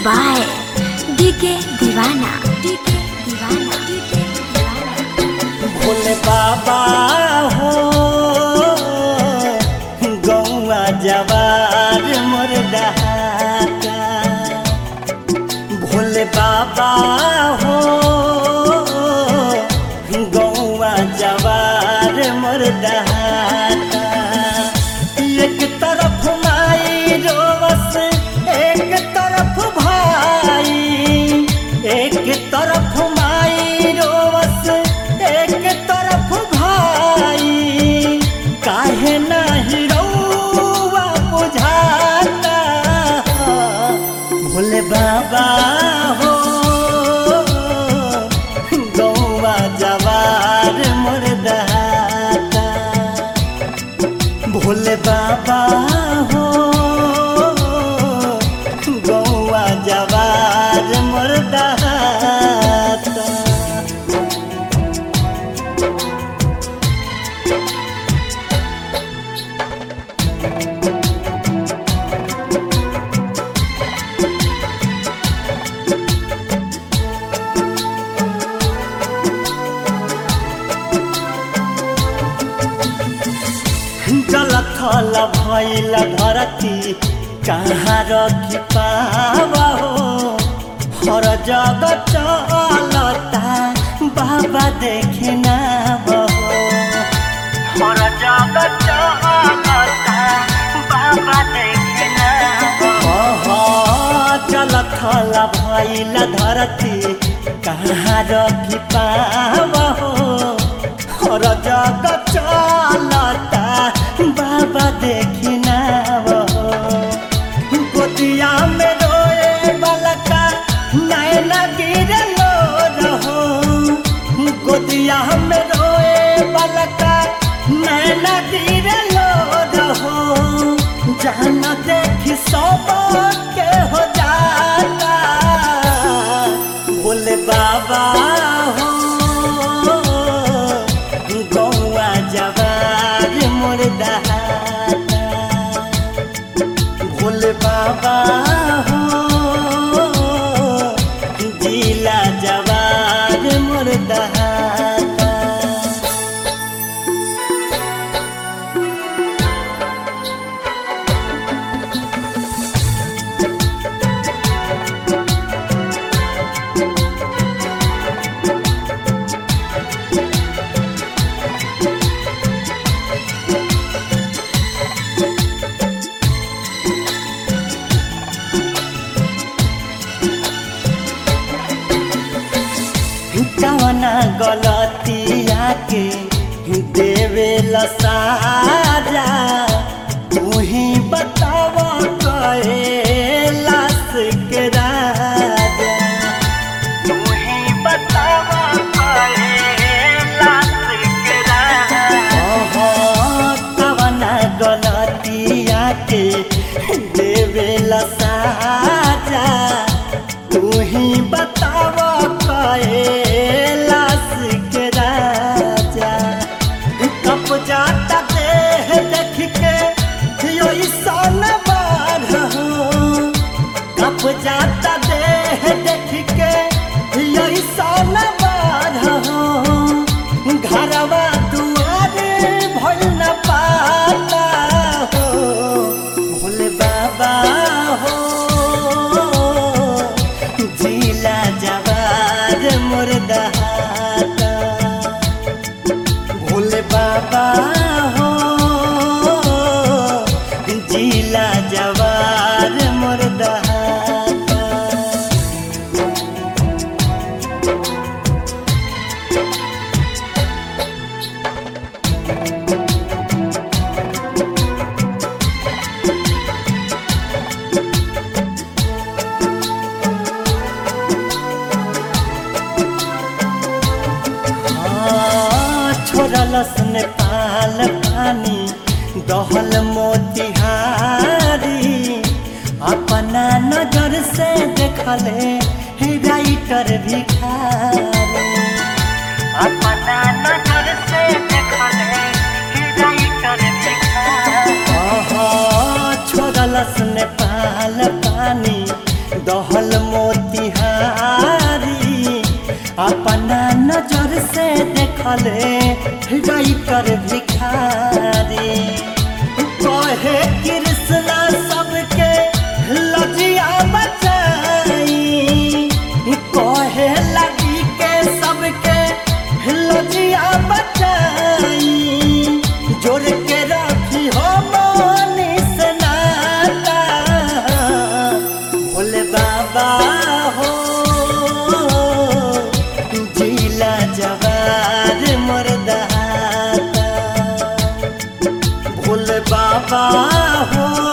by DK Deewana DK Deewana DK Deewana Bhole बाबा हो गौआ जवार मोर डहाका भोले बाबा हो गौआ जवार मोर डहाका एक तरफ माई रोवस एक तरफ भाई एक तरफ माई रोवस एक तरफ भाई काहे नाही रौआ बुझाता भोले बाबा हो गौवा जवार मोर दहाता भोले बाबा हो गौआ जवार मोर दहाता जलथल भैल धरती कहाँ रखी पावा हो हर जग चलता बाबा देखे ना हो हर जग चलता बाबा देखे ना हो जलथल भैल धरती कहाँ रखी पावा हो हर जग चलता बाबा देखी ना वो गोतिया में रोए बलका नैना गिरे लो रहो गोतिया में रोए बलका नैना गिरे लो रहो जाना देखी सब के हो जाता बोले बाबा हो गौआ जवार मोर दहाता भोले बाबा हो जिला जवार मोर दहाता कवना गलतिया के देवे साजा तू ही बताव कहे लाश के राजा तू ही बताव कहे लाश के राजा कवना गलतिया के देवे साजा तू ही बताव कैलाश के राजा कप जाता देह देख के यो ईसान बार कप जाता देह देख के यो ईसान बार घरवा दुआरे भइल न पाता हो भोले बाबा हो जिला जवार मोर दहाता भोले बाबा हो जिला जवार मोर दहाता छोड़लस नेपाल पानी दहल मोतिहारी अपना नजर से देखले हे राइटर भिखारी अपना नजर से देखले हे राइटर भिखारी छोड़लस नेपाल पानी दहल से देखले राइटर भिखारी कहे कृष्णा सबके लजिया बचाई कहे लगी के सबके लजिया बचाई जोड़ के रखी हो मोनी से नाता भोले बाबा हो जिला जवार मरदाता भोले बाबा हो